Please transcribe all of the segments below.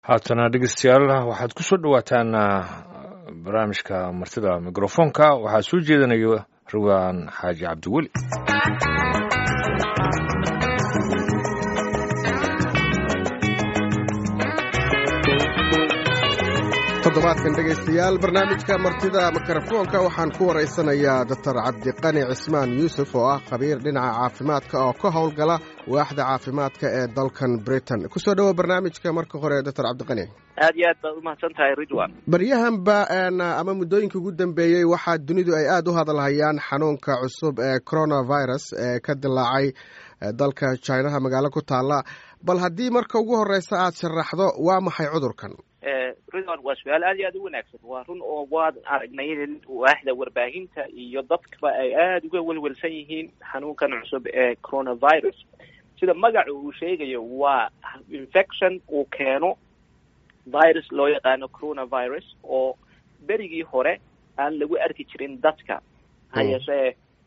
haatana dhegeystayaal waxaad ku soo dhowaataan barnaamijka martida mikrofoonka waxaa soo jeedinaya rawaan xaaji cabdiweli toddobaadkan dhegaystayaal barnaamijka martida mikrofoonka waxaan ku waraysanayaa doctor cabdiqani cismaan yuusuf oo ah khabiir dhinaca caafimaadka oo ka howlgala waaxda caafimaadka ee dalkan britain kusoo dhowo barnaamijka marka hore doctor cabdiqani aad iyo aad baad umahadsan tahay ridwan baryahanba ama muddooyinka ugu dambeeyey waxaa dunidu ay aada u hadalhayaan xanuunka cusub ee coronavirus ee ka dilaacay dalka jinaha magaalo ku taala bal haddii marka ugu horeysa aad sharaxdo waa maxay cudurkan ridwan waa su-aal aad iyo aad u wanaagsan waa run oo waan aragnay in waaxda warbaahinta iyo dadkaba ay aada uga welwelsan yihiin xanuunkan cusub ee coronavirus sida magaca uu sheegayo waa infection uu keeno virus loo yaqaano coronavirus oo berigii hore aan lagu arki jirin dadka ha yeeshee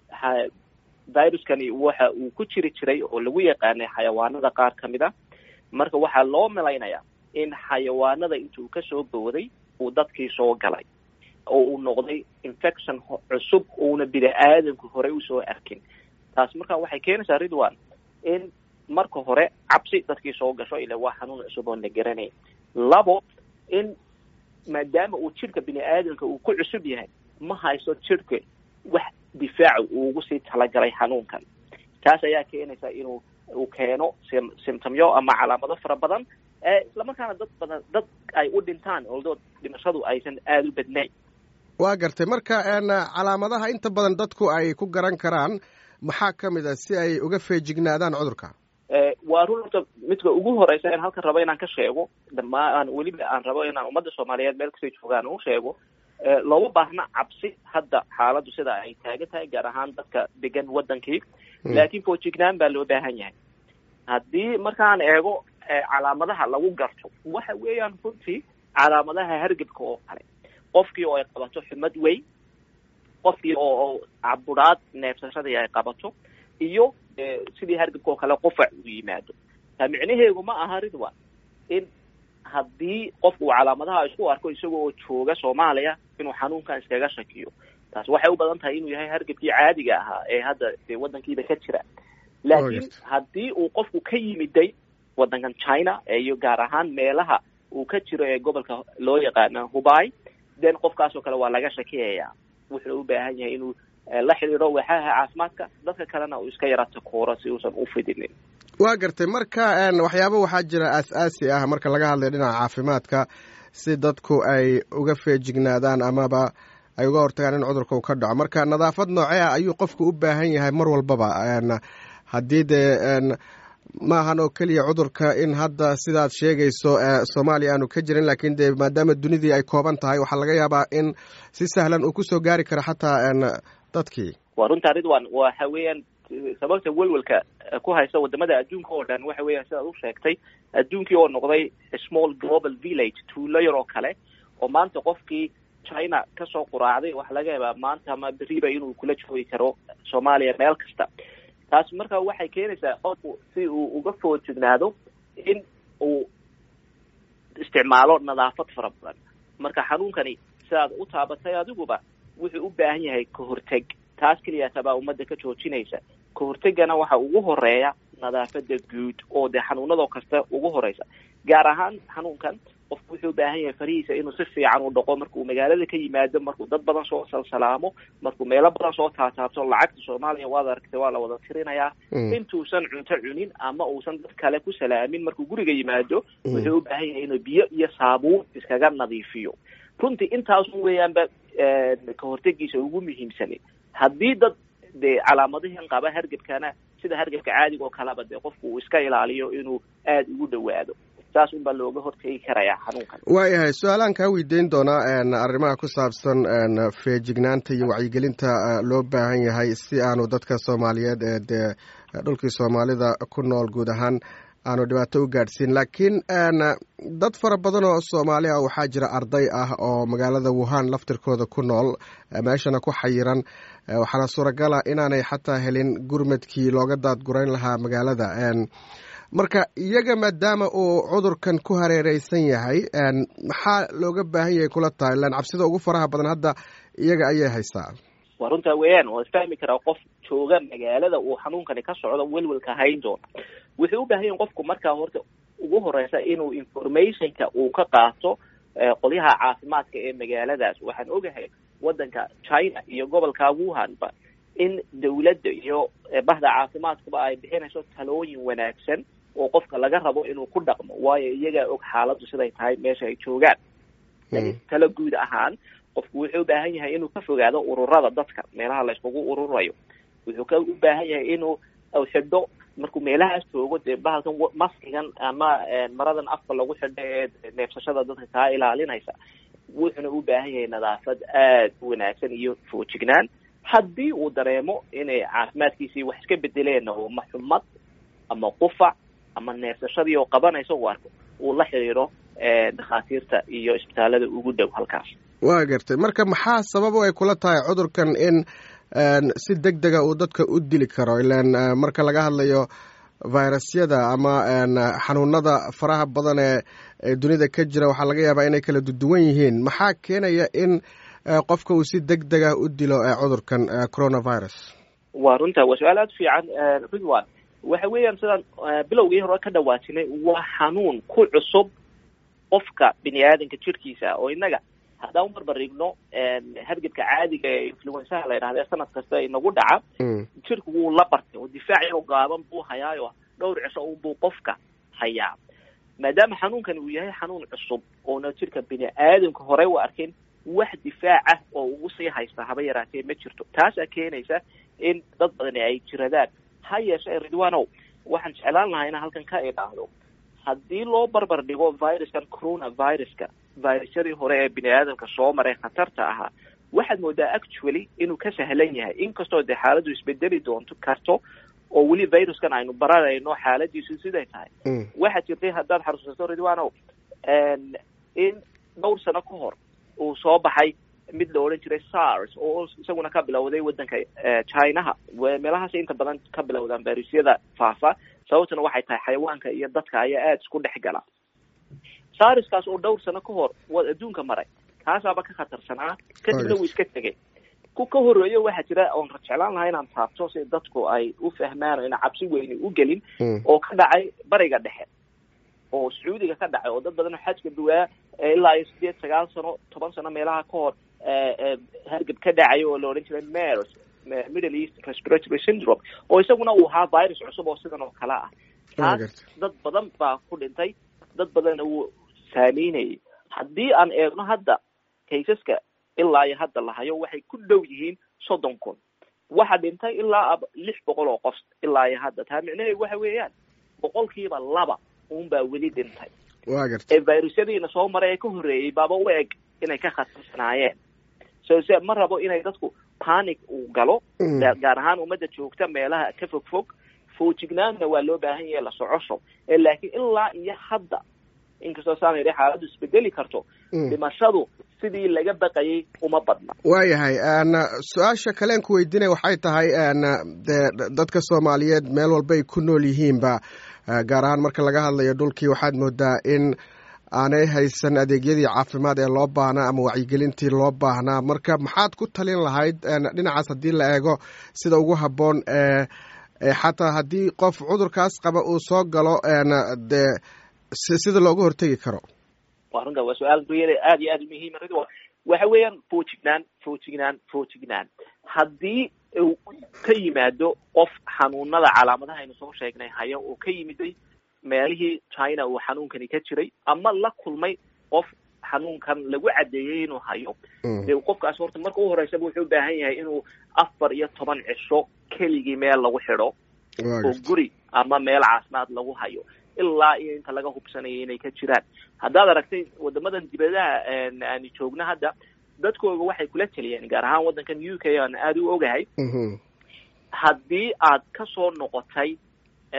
viruskani waxa uu ku jiri jiray oo lagu yaqaanay xayawaanada qaar ka mid a marka waxaa loo malaynayaa in xayawaanada intuu kasoo booday uu dadkii soo galay oo uu noqday infection cusub uuna bini aadanku horey usoo arkin taas marka waxay keenaysaa ridwan in marka hore cabsi dadkii soo gasho ila waa xanuun cusub oon la garanayn labo in maadaama uu jidhka bini aadanka uu ku cusub yahay ma haysto jidhka wax difaaca uu ugu sii talagalay xanuunkan taas ayaa keenaysa inuu uu keeno symptomyo ama calaamado fara badan islamarkaana dad badan dad ay u dhintaan oldo dhimashadu aysan aada u badnayn waa gartay marka calaamadaha inta badan dadku ay ku garan karaan maxaa ka mid a si ay uga feejignaadaan cudurka waa run horta midka ugu horeysa in halkan rabo inaan ka sheego dhamaan weliba aan rabo inaan ummadda soomaaliyeed meel kastay joogaan u sheego looma baahna cabsi hadda xaaladdu sida ay taagan tahay gaar ahaan dadka degan wadankii laakiin foojignaan baa loo baahan yahay haddii markaan eego calaamadaha lagu garto waxa weeyaan runtii calaamadaha hargebka oo kale qofkii oo ay qabato xumad weyn qofkii oo caburaad neefsashadii ay qabato iyo sidii hargebka oo kale qufac uu yimaado taa micnaheedu ma aha ridwan in haddii qofku uu calaamadaha isku arko isaga oo jooga soomaaliya inuu xanuunkan iskaga shakiyo taas waxay u badan tahay inuu yahay hargebkii caadiga ahaa ee hadda dee waddankiiba ka jira laakiin haddii uu qofku ka yimiday waddankan china iyo gaar ahaan meelaha uu ka jiro ee gobolka loo yaqaana hubay then qofkaas oo kale waa laga shakiyayaa wuxuu u baahan yahay inuu la xidhiidho waaxaha caafimaadka dadka kalena uu iska yara takooro si uusan u fidinin waa gartay marka waxyaaba waxaa jira aas-aasi ah marka laga hadlayo dhinaca caafimaadka si dadku ay uga feejignaadaan amaba ay uga hortagaan in cudurka uu ka dhaco marka nadaafad noocee ah ayuu qofku u baahan yahay mar walbaba haddii dee maahan oo keliya cudurka in hadda sidaad sheegayso soomaaliya aanu ka jirin laakiin dee maadaama dunidii ay kooban tahay waxaa laga yaabaa in si sahlan uu kusoo gaari karo xataa dadkii waa runtaa ridwan waxa weeyaan sababta welwelka ku haysta wadamada adduunka oo dhan waxa weeyaan sidaad u sheegtay adduunkii oo noqday small global village tuulo yar oo kale oo maanta qofkii china kasoo quraacday waxa laga yaabaa maanta ama beriba inuu kula joogi karo soomaaliya meel kasta taas marka waxay keenaysaa qofku si uu uga foojignaado in uu isticmaalo nadaafad fara badan marka xanuunkani sidaad u taabatay adiguba wuxuu u baahan yahay kahorteg taas keliyaatabaa ummadda ka joojinaysa kahortegana waxa ugu horeeya nadaafada guud oo dee xanuunadoo kasta ugu horeysa gaar ahaan xanuunkan qofku wuxuu u baahan yahay farihiisa inuu si fiican u dhaqo markuu magaalada ka yimaado markuu dad badan soo salsalaamo markuu meelo badan soo taataabto lacagta soomaaliya waad aragtay waa la wada tirinayaa intuusan cunto cunin ama uusan dad kale ku salaamin markuu guriga yimaado wuxuu u baahan yahay inuu biyo iyo saabuun iskaga nadiifiyo runtii intaasun weeyaanba kahortegiisa ugu muhiimsani haddii dad dee calaamadihin qaba hargebkana sida hargebka caadiga oo kaleba dee qofku uu iska ilaaliyo inuu aada ugu dhowaado saas unbaa looga hortegi karayaa xanuunkan waayahay su-aalaan kaa weydiin doonaa arrimaha ku saabsan feejignaanta iyo wacyigelinta loo baahan yahay si aanu dadka soomaaliyeed ee dee dhulkii soomaalida ku nool guud ahaan aanu dhibaato u gaadhsiin laakiin dad fara badan oo soomaali ah waxaa jira arday ah oo magaalada wuhan laftirkooda ku nool meeshana ku xayiran waxaana suuragala inaanay xataa helin gurmadkii looga daadgurayn lahaa magaalada marka iyaga maadaama uu cudurkan ku hareereysan yahay maxaa looga baahan yahay kula tahay ilaan cabsida ugu faraha badan hadda iyaga ayay haysaa waa runtaa weeyaan waa isfahmi karaa qof jooga magaalada uu xanuunkani ka socdo welwelka hayn doona wuxuu u baahan yahin qofku markaa horta ugu horeysa inuu informationka uu ka qaato qolyaha caafimaadka ee magaaladaas waxaan ogahay waddanka china iyo gobolka wuhanba in dawladda iyo bahda caafimaadkuba ay bixinayso talooyin wanaagsan oo qofka laga rabo inuu ku dhaqmo waayo iyagaa og xaaladdu siday tahay meesha ay joogaan laakiin talo guud ahaan qofku wuxuu u baahan yahay inuu ka fogaado ururada dadka meelaha la iskugu ururayo wuxuu ka u baahan yahay inuu xidho markuu meelahaas joogo dee bahalkan maskigan ama maradan afka lagu xidho ee neefsashada dadka kaa ilaalinaysa wuxuuna u baahan yahay nadaafad aad u wanaagsan iyo foojignaan haddii uu dareemo inay caafimaadkiisii wax iska bedeleen oo ma xumad ama qufac ama neefsashadii oo qabanaysa u arko uu la xiriiro dhakhaatiirta iyo isbitaalada ugu dhow halkaas waa gartay marka maxaa sabab ay kula tahay cudurkan in si deg dega uu dadka u dili karo ilan marka laga hadlayo virusyada ama xanuunada faraha badan ee dunida ka jira waxaa laga yaabaa inay kala duwan yihiin maxaa keenaya in qofka uu si deg dega u dilo cudurkan coronavirus waa runta waa su-aal aada u fiican ridwan waxa weeyaan sidaan bilowgii hore ka dhawaajinay waa xanuun ku cusub qofka bini aadanka jirkiisa oo innaga haddaan ubarbarigno hargebka caadiga ee influensaha la yidhahda ee sanad kasta inagu dhaca jirku wuu la bartay oo difaac yaro gaaban buu hayaayo dhowr cisho unbuu qofka hayaa maadaama xanuunkan uu yahay xanuun cusub oona jirka bini aadamka horey u arkin wax difaac ah oo ugu sii haysta haba yaraatee ma jirto taasaa keenaysa in dad badani ay jiradaan ha yeeshe ridwanow waxaan jeclaan lahaa inaan halkan ka idhaahdo haddii loo barbar dhigo viruskan coronaviruska virusyadii hore ee bini aadamka soo maray khatarta ahaa waxaad moodaa actually inuu ka sahlan yahay inkastoo dee xaaladdu isbedeli doonto karto oo weli viruskan aynu baranayno xaaladiisu siday tahay waxaa jirtay haddaad xasuusato ridwanow in dhowr sano ka hor uu soo baxay mid la odhan jiray sars oo isaguna ka bilowday waddanka chinaha meelahaas inta badan ka bilowdaan virusyada faafa sababtuna waxay tahay xayawaanka iyo dadka ayaa aada isku dhex gala sarskaas oo dhowr sano ka hor waad adduunka maray kaasaaba ka khatarsanaa kadibna wuu iska tegay ku ka horreeyo waxaa jira oon jeclaan lahaa inaan taabto si dadku ay u fahmaan o ina cabsi weyni u gelin oo ka dhacay bariga dhexe oo sacuudiga ka dhacay oo dad badan oo xajka duwaa ilaa iyo sideed sagaal sano toban sano meelaha ka hor hargab ka dhacay oo la odhan jiray mers middle east respiratory syndrome oo isaguna uu ahaa virus cusub oo sidan oo kale ah taas dad badan baa ku dhintay dad badanna wuu saameynayay haddii aan eegno hadda kaysaska ilaa iyo hadda lahayo waxay ku dhow yihiin soddon kun waxa dhintay ilaa lix boqol oo qof ilaa iyo hadda taa micnaheedu waxa weeyaan boqolkiiba laba unbaa weli dhintay ee virusyadiina soo maray ee ka horreeyey baaba u eg inay ka khatarsanaayeen so se ma rabo inay dadku panic uu galo gaar ahaan ummadda joogta meelaha ka fog fog foojignaanna waa loo baahan yahay la socosho laakiin ilaa iyo hadda inkastoo saan yidhi xaaladdu isbedeli karto dhimashadu sidii laga baqayay uma badna waayahay su-aasha kaleen ku weydiinaya waxay tahay de dadka soomaaliyeed meel walbay ku nool yihiinba gaar ahaan marka laga hadlayo dhulkii waxaad moodaa in aanay haysan adeegyadii caafimaad ee loo baahnaa ama wacyigelintii loo baahnaa marka maxaad ku talin lahayd dhinacaas haddii la eego sida ugu habboon xataa haddii qof cudurkaas qaba uu soo galo dee sida looga hortegi karo wa runta waa su-aal riyada aada iyo aada muhiima ridwa waxa weeyaan foojignaan foojignaan foojignaan haddii uu ka yimaado qof xanuunada calaamadaha aynu soo sheegnay haya oo ka yimiday meelihii china uu xanuunkani ka jiray ama la kulmay qof xanuunkan lagu caddeeyey inuu hayo dee qofkaas horta marka u horeysaba wuxuu u baahan yahay inuu afar iyo toban cisho keligii meel lagu xidho oo guri ama meel caafimaad lagu hayo ilaa iyo inta laga hubsanaya inay ka jiraan haddaad aragtay wadamadan dibadaha aanu joogno hadda dadkooga waxay kula teliyeen gaar ahaan waddankan u k aan aada u ogahay haddii aad ka soo noqotay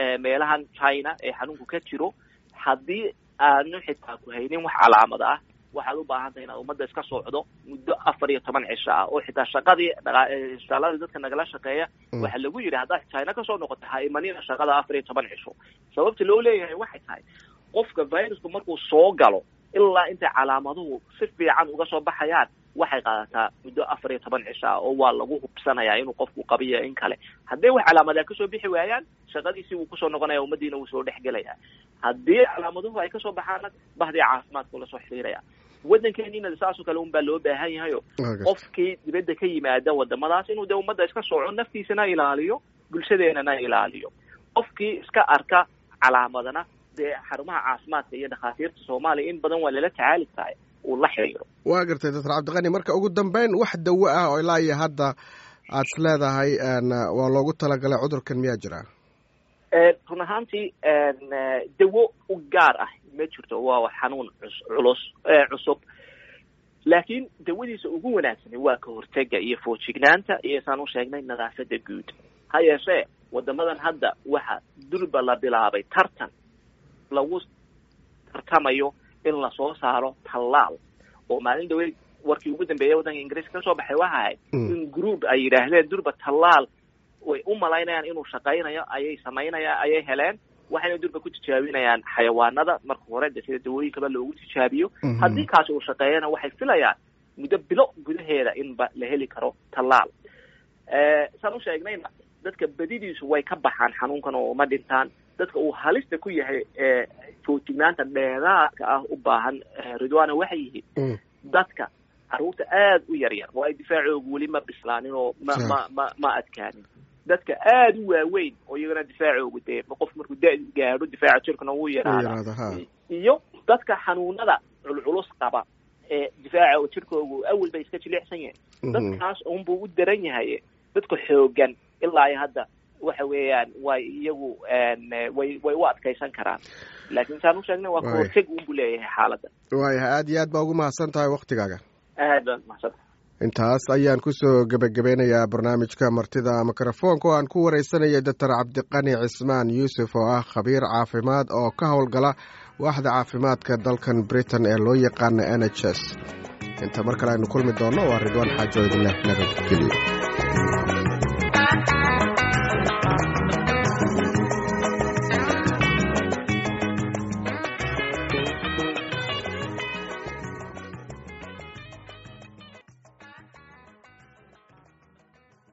meelahan china ee xanuunku ka jiro haddii aanu xitaa ku haynin wax calaamad ah waxaad u baahan tahay inaad ummadda iska socdo muddo afar iyo toban cisho ah oo xitaa shaqadii shaqaalada dadka nagala shaqeeya waxaa lagu yidhi haddaad china kasoo noqoto ha imanina shaqada afar iyo toban cisho sababta loo leeyahay waxay tahay qofka virusku markuu soo galo ilaa intay calaamaduhu si fiican uga soo baxayaan waxay qaadataa muddo afar iyo toban cisho ah oo waa lagu hubsanayaa inuu qofku qabiyo in kale haddii wax calaamadaa kasoo bixi waayaan shaqadiisii wuu kusoo noqonaya ummadiina wuu soo dhexgelaya haddii calaamaduhu ay kasoo baxaana bahdii caafimaadku lasoo xiriiraya waddankeeniina saasoo kale un baa loo baahan yahayo qofkii dibadda ka yimaada wadamadaas inuu dee ummadda iska soco naftiisana ilaaliyo bulshadeenana ilaaliyo qofkii iska arka calaamadana dee xarumaha caafimaadka iyo dhakhaatiirta soomaaliya in badan waa lala tacaali tahay uu la xiriiro waa gartay doctor cabdiqani marka ugu dambeyn wax dawo ah oo ilaa iyo hadda aad is leedahay waa loogu talagalay cudurkan miyaa jira run ahaantii dawo u gaar ah ma jirto waa xanuun culus cusub laakiin dawadiisa ugu wanaagsani waa ka hortega iyo foojignaanta iyo saan u sheegnay nadaafada guud ha yeeshee wadamadan hadda waxa durba la bilaabay tartan lagu tartamayo in lasoo saaro tallaal oo maalin dhaweyd warkii ugu dambeeyay waddanka ingiriiska kasoo baxay waxa ahayd in group ay yidhaahdeen durba tallaal way u malaynayaan inuu shaqaynayo ayay samaynayaan ayay heleen waxayna durba ku tijaabinayaan xayawaanada marka hore de sida dawooyinkaba loogu tijaabiyo haddii kaasi uu shaqeeyana waxay filayaan muddo bilo gudaheeda inba la heli karo tallaal saan u sheegnayna dadka badidiisu way ka baxaan xanuunkan oo ma dhintaan dadka uu halista ku yahay foojignaanta dheeraadka ah u baahan ridwana waxay yihiin dadka carruurta aada u yar yar oo ay difaacoogu weli ma bislaanin oo ma ma ma ma adkaanin dadka aada u waaweyn oo iyagana difaacoogu dee qof markuu da gaadho difaaca jirkana wuu yaraada iyo dadka xanuunada culculus qaba ee difaaca jirkoogu awel bay iska jilicsan yahay dadkaas unbuu u daran yahay dadka xoogan ilaa iyo hadda waxa weeyaan way iyagu way way u adkaysan karaan laakiin saan u sheegnay waa kahorteg unbu leeyahay xaaladda waayahay aada iyo aad baa ugu mahadsan tahay waktigaaga aad baan mahadsan intaas ayaan kusoo gebagabeynayaa barnaamijka martida mikrofoonka oo aan ku wareysanayay doctor cabdiqani cismaan yuusuf oo ah khabiir caafimaad oo ka howlgala waaxda caafimaadka dalkan britain ee loo yaqaana n h s inta mar kale aynu kulmi doonno waa ridwaan xaajo idinleh nabadgelyo